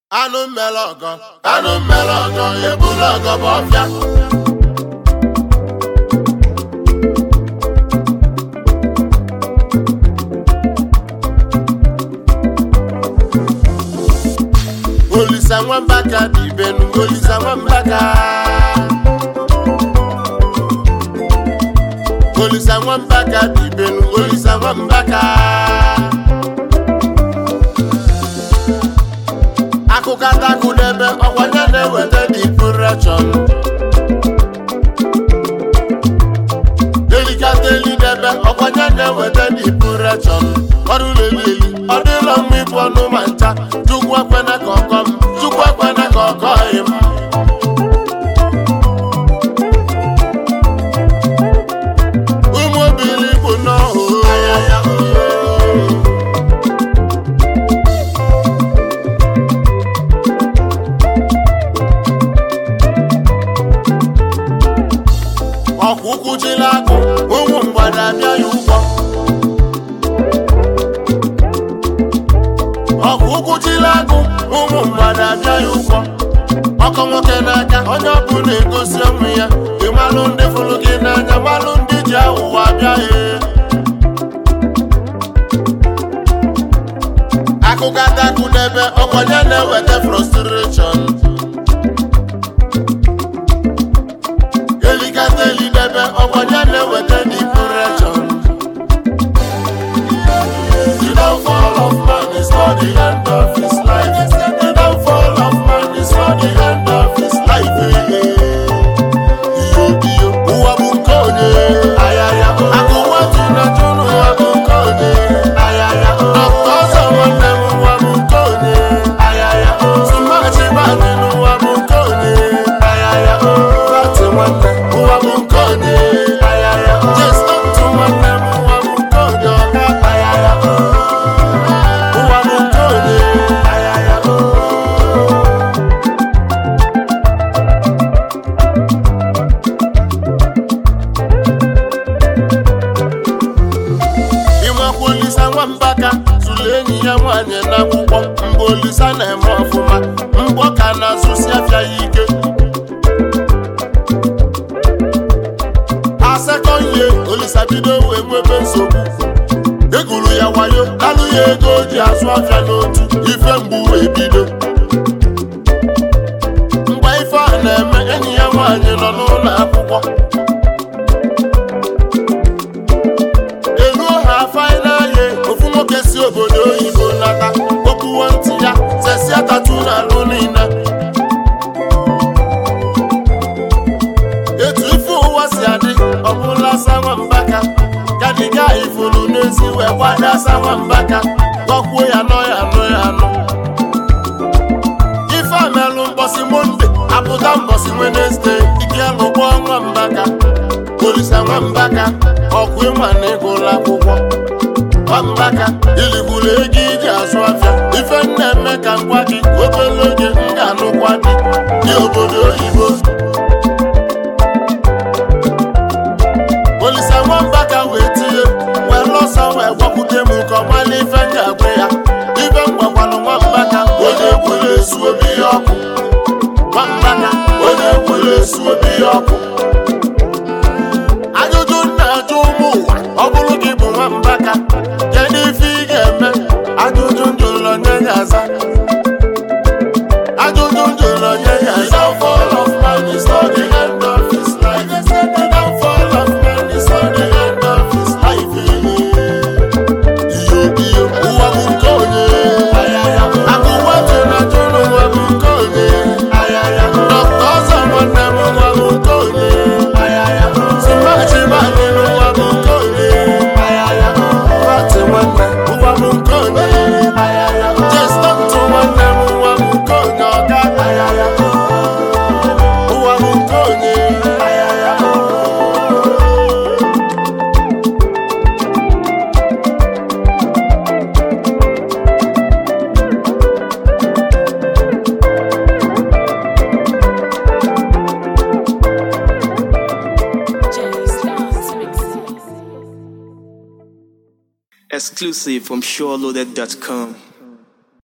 anụ mmele ọgọ anụ mmele ọgọ ebula ọgọ bụ ọfịa olisa nwambaka dị ibenu olisa nwambaka olisa nwambaka dị ibenu olisa nwambaka akụkọ atakụ n'ebe ọkwanye na-eweta dipureshọn delikata eli n'ebe ọkwanye na-eweta dipureshọn ọrụ lelili ọ dịlọ mma ịbụ ọnụ ma ncha chukwu ekwena ka ọkọ m chukwu ekwena ka ọkọ m ụmụ obili bụ n'ọhụ ọkwa ụkwụ jila akụ ụmụ mgbada abịa ya ụgwọ ọkwa ụkwụ jila akụ ụmụ mgbada abịa ya ụgwọ ọkọ nwoke n'aka onye ọbụla egosi onwe ya ịmalụ ndị fụrụ gị n'anya malụ ndị ji aghụghọ abịa ya akụkọ atakụ n'ebe ọkwanye na-eweta frustration elikata elidebe ọkwanye na-eweta depression The downfall of man is not the end of his life. The downfall of man is not the end of his life. Iyo iyo, ụwa bụ nke onye. Ayaya, akụwa ji na jụrụ ụwa bụ nke onye. Ayaya, ọkụ ọzọ nwanne m ụwa bụ nke onye. Ayaya, tụmachi bani n'ụwa bụ nke onye. Ayaya, bati nwanne ụwa bụ nke onye. Ayaya, jesto ntụ nwanne m ụwa bụ nke onye. Ọga ayaya, ụwa bụ nke onye. Ayaya, ịmakwa olisa nwambaka tụrụ enyi ya nwaanyị n'akwụkwọ mgbe olisa na-eme ọfụma mgbọ ka na-azụsi afịa ya ike asekọnye olisa bido wee nwebe nsogbu eguru ya wayo alụ ya ego o ji azụ afịa n'otu ife mgbu wee bido mgbe ife a na-eme enyi ya nwaanyị nọ n'ụlọ akwụkwọ eruo ha fainaye ofu nwoke si obodo oyibo nata okpuwo ntị ya sesia tatu n'alụ niile etu ife ụwa si adị ọbụla sanwambaka gadiga ifuru n'ezi wee gbada sanwambaka gọkwuo ya nọ ya nọ ya nọ ife amelụ mbọsị monde apụta mbọsị wenesde ike lụgbọ nwambaka olisa nwambaka ọkụ ịma na ịgụla akwụkwọ nwambaka iligburu ego iji azụ afịa ife m na-eme ka ngwa gị obere oge m ga-anụkwa gị dị obodo oyibo olisa nwambaka wee tinye wee lọsọ wee gwakwute m ka ọ mala ife m ga-agwa ya ife m gwakwanụ nwambaka onye kwere esu obi ya ọkụ nwambaka onye kwere esu obi ya ọkụ ajụjụ m na-ajụ ụmụ ụwa ọ bụrụ gị bụ nwambaka kedu ife ị ga-eme ajụjụ m jụrụ onye ga-aza ajụjụ m jụrụ onye ga-aza downfall of man is not the end of his life the downfall of man is not the end of his life iyo iyo ụwa bụ nke onye akụwa ji na jụrụ ụwa bụ nke onye dọkta ọzọ nwanne m ụwa bụ nke onye Simachi bani n'ụwa bụ nke onye Fati nwanne ụwa bụ nke onye Jesta ntụ nwanne m ụwa bụ nke onye ọga ụwa bụ nke onye Exclusive from SureLoaded.com.